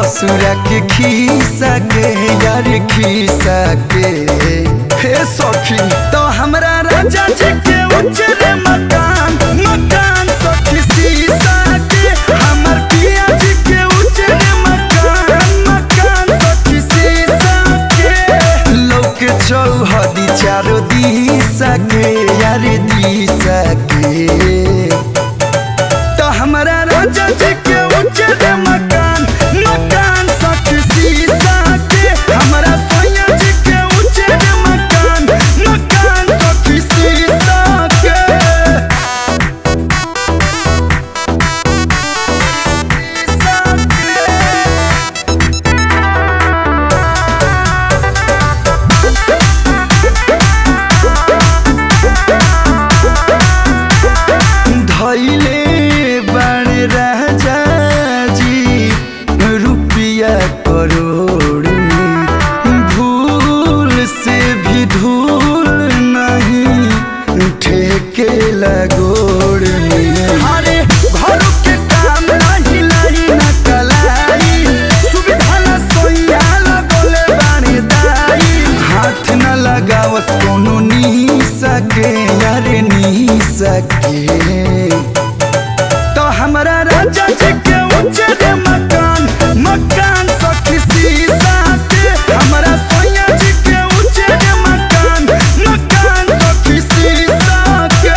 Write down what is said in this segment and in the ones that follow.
ससुरा के खीसा के यार खीसा के हे सखी तो हमरा राजा जी के उजरे मकान मकान सखी सीसा के हमर पिया जी के उजरे मकान मकान सखी सीसा के लोक चौहदी चारो दिशा के यार दिशा के तो हमरा राजा जी के उजर मकान मकान सखी सीसा के हमरा सोया जी के उजर मकान मकान सखी सीसा के धैले बण राजा जी रुपया करोड़ में भूल से भी धूल नहीं ठेके लगोड़ में अरे घर के काम नहीं लाई न कलाई सुविधा न सोया लगोले बानी दाई हाथ न लगावस कोनो नी सके यारे नी सके तो हमरा राजा जी के उजर मकान मकान सखी सीसा के हमरा सोया जी के उजर मकान मकान सखी सीसा के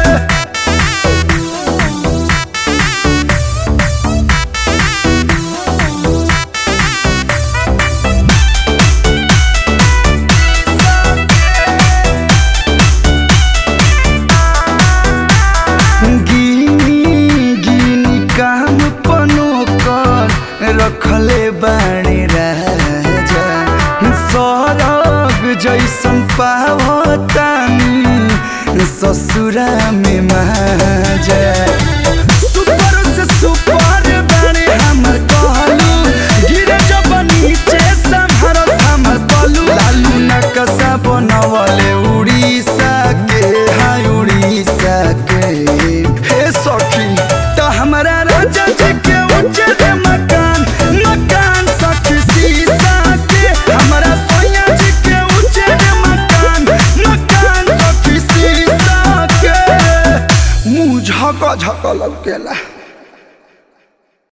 गिनी गिनी काम पनो कर रखले बाणे राजा सरग जैसन पावतानी ससुरा में माजा सुपर से सुपर बाणे हमर कहलू गिरे जब नीचे संभर हमर पलू लालू नकसा बनवले उड़ीसा के हाय उड़ीसा के हे सखी तो हमरा राजा जी के उजर मकान मकान सखी सीसा के हमरा सोया जी के उजर मकान मकान सखी सीसा के मुंह झक झक लौकेला